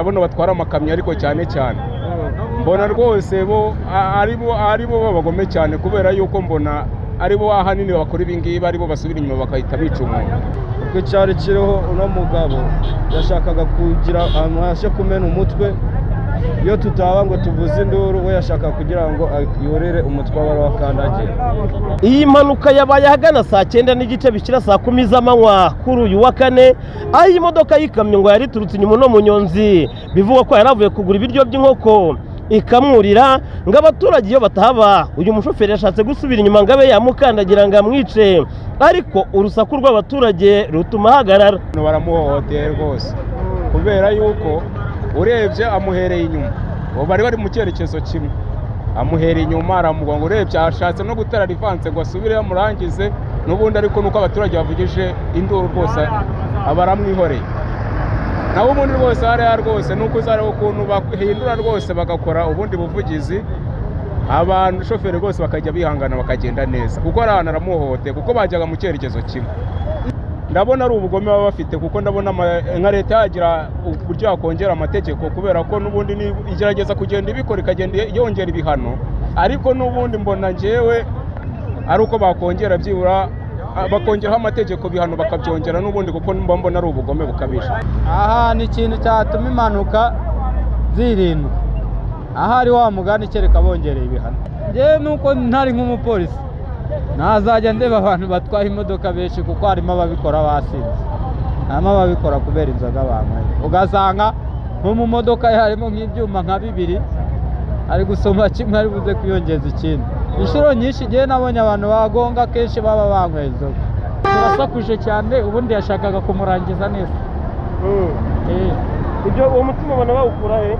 bano batwara amakamyo ariko cyane cyane mbona rwose bo ari bo babagome cyane kubera yuko mbona ari bo ahanini bakora ibingibi aribo basubira inyuma bagahita bica umuntu ubwo cyari kiriho uno mugabo yashakaga kugira ahantu hashe kumena umutwe iyo tutaba ngo tuvuze induru we yashaka kugira ngo yorere umutwe w'abari wakandagira iyi mpanuka yabaye ahagana saa cyenda n'igice bishyira saa kumi z'amanywa kuri uyu wa kane aho iyi modoka y'ikamyo ngo yari iturutse inyuma uno munyonzi bivugwa ko yari avuye kugura ibiryo by'inkoko ikamwurira ngo abaturage iyo batahaba uyu mushoferi yashatse gusubira inyuma ngo abe yamukandagira ngo amwice ariko urusaku rw'abaturage rutuma ahagarara baramuhohoteye rwose kubera yuko urebye amuhereye inyuma bari bari mu cyerekezo kimwe amuhera inyuma aramugonga urebye ashatse no gutera rivanse ngo asubire yamurangize n'ubundi ariko nuko abaturage bavugije induru rwose aba aramwihoreye naho ubundi rwose hariya rwose nuko uzareba ukuntu bahindura rwose bagakora ubundi buvugizi abantu shoferi rwose bakajya bihangana bakagenda neza kuko ari ahantu aramuhohoteye kuko bajyaga mu cyerekezo kimwe ndabona ari ubugome baba bafite kuko ndabona nka leta yagira uburyo yakongera amategeko kubera ko n'ubundi igerageza kugenda ibikora ikagenda yongera ibihano ariko n'ubundi mbona ngewe ari uko bakongera byibura bakongeraho amategeko bihano bakabyongera n'ubundi kuko mba mbona ari ubugome bukabije aha ni ikintu cyatuma impanuka zirindwa ahari wa mugani kereka bongereye ibihano ngewe nuko ntari nk'umupolisi ntazajya ndeba abantu batwaye imodoka benshi kuko harimo ababikora basinze harimo ababikora kubera inzoga banyweye ugasanga nko mu modoka ye harimo nk'ibyuma nka bibiri ari gusoma kimwe ari buze kwiyongeza ikindi inshuro nyinshi igihe nabonye abantu bagonga akenshi baba banyweye inzoga turasakuje cyane ubundi yashakaga kumurangiza neza ibyo uwo mutima ubona bawukura he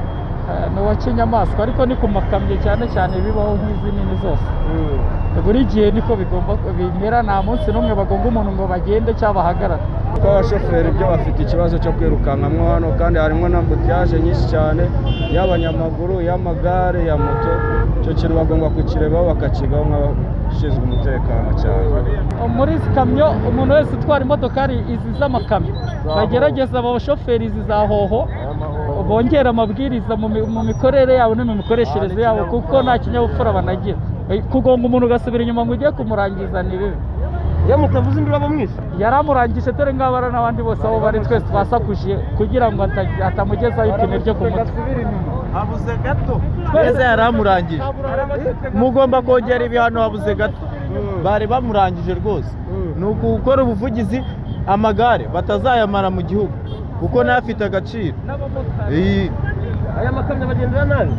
ni uwa kinyamaswa ariko ni ku makamyo cyane cyane bibaho nk'izi nini zose buri gihe niko bigomba bimera nta munsi n'umwe bagomba umuntu ngo bagende cyangwa bahagarare kuko abashoferi byo bafite ikibazo cyo kwirukankamo hano kandi harimo n'ambutiyaje nyinshi cyane y'abanyamaguru y'amagare ya moto icyo kintu bagomba kukirebaho bakakigaho nk'abashinzwe umutekano cyane muri izi kamyo umuntu wese utwara imodoka ari izi z'amakamyo bagerageza abo bashoferi izi za hoho bongera amabwiriza mu mikorere yabo no mu mikoreshereze yabo kuko nta kinyabupfura banagira kugonga umuntu ugasubira inyuma ngo ujye kumurangiza ni bibi iyo mutavuze induru aba mwese yaramurangije dore ngabara n'abandi bose aho bari twese twasakuje kugira ngo atamugezaho ipine ryo ku mutwe habuze gato twese yaramurangije mugomba kongera ibihano habuze gato bari bamurangije rwose ni ukukora ubuvugizi amagare batazayamara mu gihugu kuko n'afite agaciro aya makamyo abagendera nabi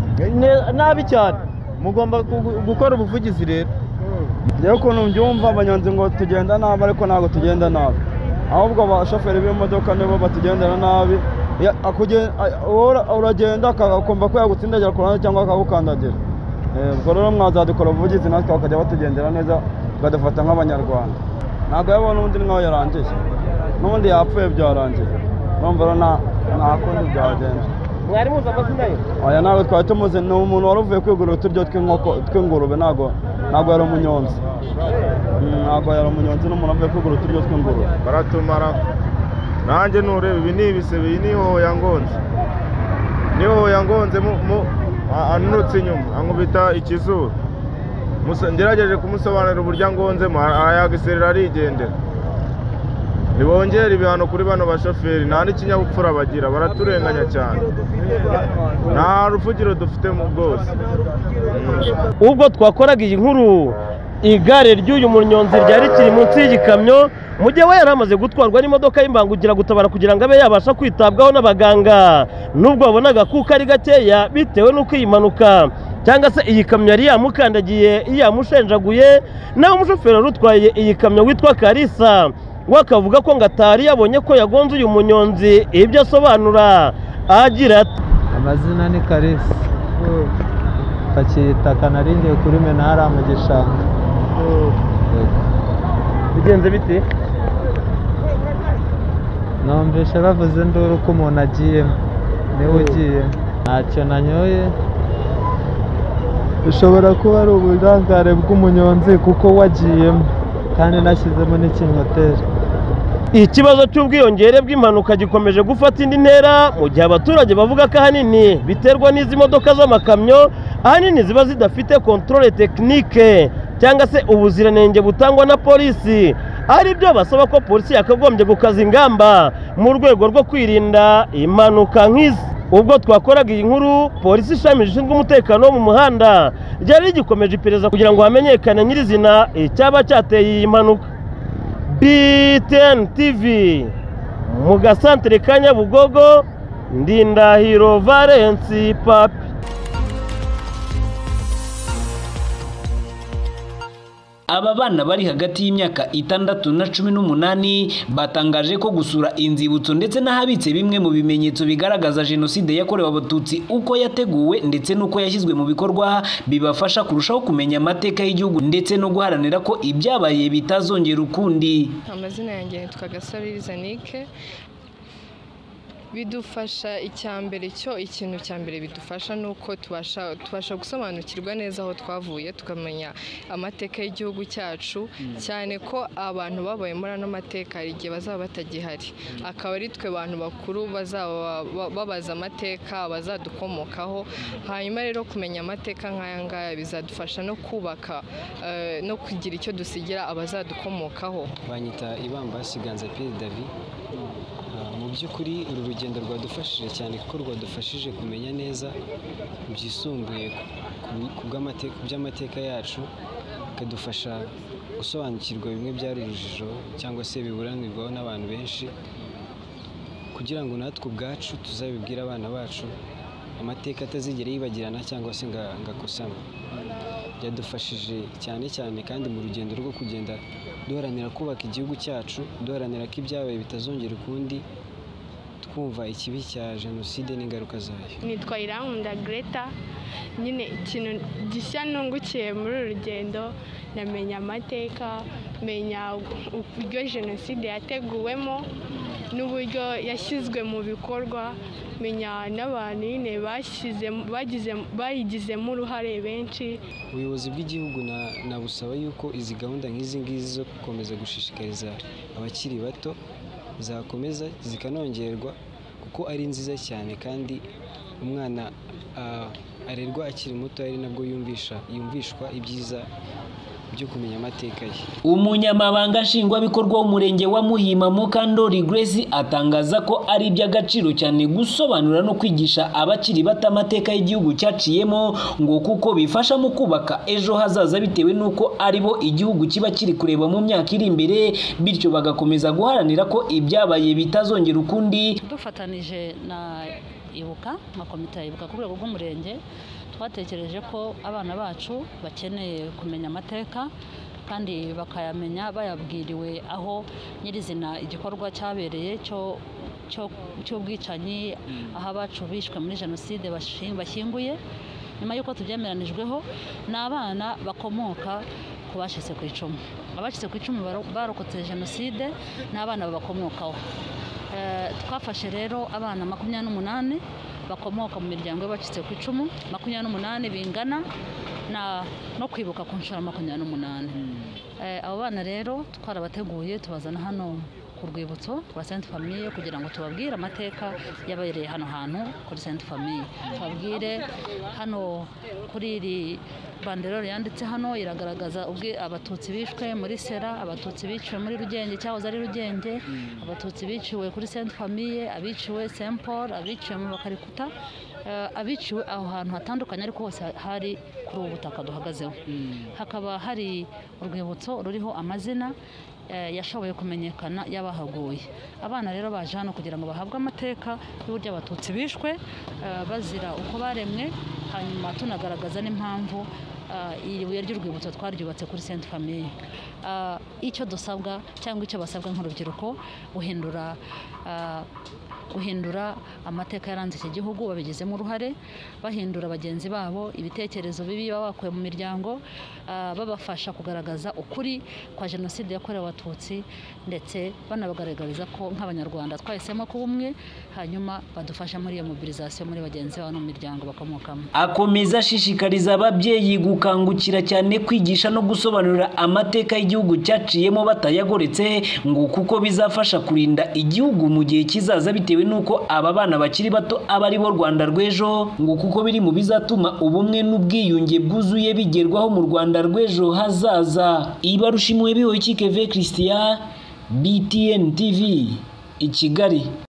nabi cyane mugomba gukora ubuvugizi rero rero ukuntu mbyumva abanyonzi ngo tugenda nabi ariko ntabwo tugenda nabi ahubwo abashoferi b'imodoka nibo batugendera nabi uragenda akumva ko yagutsindagira ku ruhande cyangwa akagukandagira ubwo rero mwazadukora ubuvugizi natwe bakajya batugendera neza bakadufata nk'abanyarwanda ntabwo yabona undi nkaho yarangiye n'ubundi yapfuye byarangiye urumva rero nta kundi byagenda mwari muzi amazina ye aya ntabwo twari tumuzi ni umuntu wari uvuye kwigurira uturyo tw'inkoko tw'ingurube ntabwo ntabwo yari umunyonzi ntabwo yari umunyonzi n'umuntu uvuye kwigurira uturyo tw'ingurube baratumara nanjye nureba ibi ni ibisebe iyi ni hoya ngonze ni hoya ngonze anutse inyuma ankubita ikizuru ngerageje kumusobanurira uburyo angonzemo arayagiserera arigendera ntibongere ibihano kuri bano bashoferi nta n'ikinyabupfura bagira baraturenganya cyane nta ruvugiro dufite mu bwose ubwo twakoraga iyi nkuru igare ry'uyu munyonzi ryari rikiri munsi y'igikamyo mu gihe we yari amaze gutwarwa n'imodoka y'imbangukiragutabara kugira ngo abe yabasha kwitabwaho n'abaganga nubwo babonaga kuko ari gakeya bitewe n'uko iyi mpanuka cyangwa se iyi kamyo yari yamukandagiye yamushenjaguye nawe umushoferi wari utwaye iyi kamyo witwa karisa we akavuga ko ngo atari yabonye ko yagonze uyu munyonzi ibyo asobanura agira ati amazina ni karisi kakita kanarindiye kuri menara mu gishanga bigenze bite numvise bavuze induru ko umuntu agiyemo niwe ugiye ntacyo nanyoye bishobora kuba ari uburangare bw'umunyonzi kuko wagiyemo kandi nashyizemo n'ikinyoteri ikibazo cy'ubwiyongere bw'impanuka gikomeje gufata indi ntera mu gihe abaturage bavuga ko ahanini biterwa n'izi modoka z'amakamyo ahanini ziba zidafite kontorore tekinike cyangwa se ubuziranenge butangwa na polisi ari byo basaba ko polisi yakagombye gukaza ingamba mu rwego rwo kwirinda impanuka nk'izi ubwo twakoraga iyi nkuru polisi ishami rishinzwe umutekano wo mu muhanda ryari rigikomeje iperereza kugira ngo hamenyekane nyirizina icyaba cyateye iyi mpanuka BTN TV mu gasantere ka Nyabugogo Ndindahiro Valence Papi Aba bana bari hagati y'imyaka itandatu na cumi n'umunani batangaje ko gusura inzibutso ndetse n'ahabitse bimwe mu bimenyetso bigaragaza jenoside yakorewe abatutsi uko yateguwe ndetse n'uko yashyizwe mu bikorwa bibafasha kurushaho kumenya amateka y'igihugu ndetse no guharanira ko ibyabaye bitazongera ukundi amazina yanjye yitwa gasabiriza nike bidufasha icya mbere cyo ikintu cya mbere bidufasha ni uko tubasha tubasha gusobanukirwa neza aho twavuye tukamenya amateka y'igihugu cyacu cyane ko abantu babaye muri ano mateka hari igihe bazaba batagihari akaba ari twe bantu bakuru bazaba ba- babaza amateka abazadukomokaho hanyuma rero kumenya amateka nk'aya ngaya bizadufasha no kubaka eh, no kugira icyo dusigira abazadukomokaho banyita ibambasi ganza piyeri davi Ah, mu by'ukuri uru rugendo rwadufashije cyane kuko rwadufashije kumenya neza byisumbuye ku- ku- ku bw'amate- ku by'amateka yacu bikadufasha gusobanukirwa bimwe byari urujijo cyangwa se biburanirwaho n'abantu benshi kugira ngo natwe ubwacu tuzabibwire abana bacu amateka atazigera yibagirana cyangwa se nga- ngakosama byadufashije cyane cyane kandi mu rugendo rwo kugenda duharanira kubaka igihugu cyacu duharanira ko ibyabaye bitazongera ukundi twumva ikibi cya jenoside n'ingaruka zayo nitwa irawunda greta nyine ikintu gishya nungukiye muri uru rugendo ndamenya amateka menya uburyo jenoside yateguwemo n'uburyo yashyizwe mu bikorwa menya n'abantu nyine bashyizemo- bagize- bayigizemo uruhare benshi ubuyobozi bw'igihugu na- nabusaba yuko izi gahunda nk'izi ngizi zo gukomeza gushishikariza abakiri bato zakomeza zikanongerwa kuko ari nziza cyane kandi umwana ah, arerwa akiri muto ari nabwo yumvisha yumvishwa ibyiza byo kumenya amateka ye umunyamabanga nshingwabikorwa w'umurenge wa muhima mukandori grace atangaza ko ari iby'agaciro cyane gusobanura no kwigisha abakiri bato amateka y'igihugu cyaciyemo ngo kuko bifasha mu kubaka ejo hazaza bitewe n'uko ari bo igihugu kiba kiri kureba mu myaka iri imbere bityo bagakomeza guharanira ko ibyabaye bitazongera ukundi dufatanije na ibuka nka komite ya ibuka ku rwego rw'umurenge twatekereje ko abana bacu bakeneye kumenya amateka kandi bakayamenya bayabwiriwe aho nyirizina igikorwa cyabereye cyo cyo- cy'ubwicanyi aho abacu bishwe muri jenoside bashi- bashyinguye nyuma y'uko tubyemeranijweho ni abana bakomoka ku bacitse ku icumu abacitse ku icumu baro- barokotse jenoside ni abana babakomokaho Eh, twafashe rero abana makumyabiri n'umunani bakomoka mu miryango y'abacitse ku icumu makumyabiri n'umunani bingana na no kwibuka ku nshuro ya makumyabiri n'umunani Eh, abo bana rero twarabateguye tubazana hano ku rwibutso rwa sainte famille kugira ngo tubabwire amateka yabereye hano hantu kuri sainte famille tubabwire hano kuri iri banderore yanditse hano iragaragaza ubwe abatutsi bishwe muri sera abatutsi biciwe muri rugenge cyahoze ari rugenge abatutsi biciwe kuri sainte famille abiciwe saint paul abiciwe mu bakarikuta eh, abiciwe aho hantu hatandukanye ariko hose hari kuri ubu butaka duhagazeho hakaba hari urwibutso ruriho amazina eh, yashoboye kumenyekana y'abahaguye abana rero baje hano kugira ngo bahabwe amateka y'uburyo abatutsi bishwe eh, bazira uko baremwe hanyuma tunagaragaza n'impamvu eh, iri buye ry'urwibutso twaryubatse kuri sainte famille Eh, icyo dusabwa cyangwa icyo basabwa nk'urubyiruko guhindura eh, guhindura amateka yaranze iki gihugu babigizemo uruhare bahindura bagenzi babo ibitekerezo bibi baba bakuye mu miryango ah, babafasha kugaragaza ukuri kwa jenoside yakorewe abatutsi ndetse banabagaragariza ko nk'abanyarwanda twahisemo kuba umwe hanyuma badufasha muri iyo mobilizasiyo muri bagenzi babo no mu miryango bakomokamo akomeza ashishikariza ababyeyi gukangukira cyane kwigisha no gusobanurira amateka y'igihugu cyaciyemo batayagoretse ngo kuko bizafasha kurinda igihugu mu gihe kizaza bitewe n'uko aba bana bakiri bato aba ari bo rwanda rw'ejo ngo kuko biri mu bizatuma ubumwe n'ubwiyunge bwuzuye bigerwaho mu rwanda rw'ejo hazaza ibarushimwe bihoye kikeve christian btn tv i kigali